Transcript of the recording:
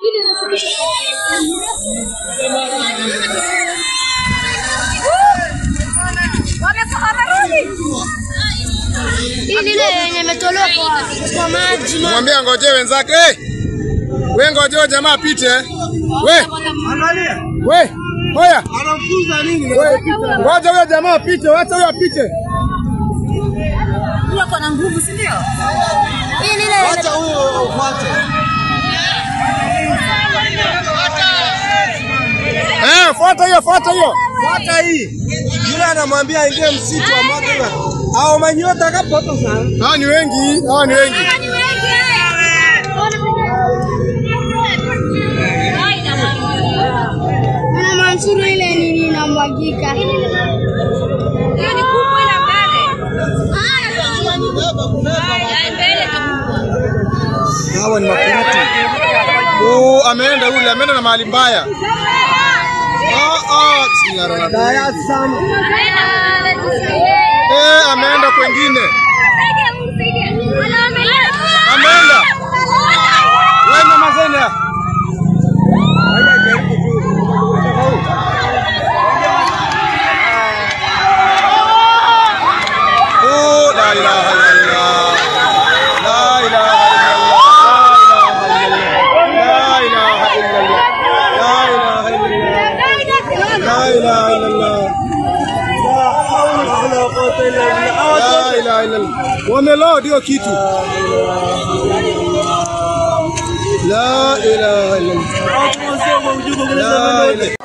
Hii lile yenye imetolewa kwa, kwa maji ma- Mwambie ngojee wenzake. Hey! We ngojee jamaa apite. We, we, hoya. Anamfunza nini? We, ngoja huyo jamaa apite, wacha huyo apite. huyo ako na nguvu, si ndio? Hii lile Wacha huyo ufuate. Eh, fuata hiyo, fuata hiyo. Fuata hii. Yule anamwambia aingie msitu wa mwaka. Hao manyota kapoto sana. Hawa ni wengi, hawa ni wengi. Ana Mansuru ile nini inamwagika. Hiyo ni kubwa ile mbele. Hawa ni makurutu. Oh, ameenda yule, ameenda na mahali mbaya. Ah, ah, bismillahirrahmanirrahim. Daya sana. Eh, ameenda kwengine. Ameenda. Wewe mama Zena. Oh, la ilaha illallah. La ilaha illallah. La ilaha illallah. La ilaha illallah. La ilaha illallah. La ilaha illallah. Wameloa ndio kitu. La ilaha illallah. La ilaha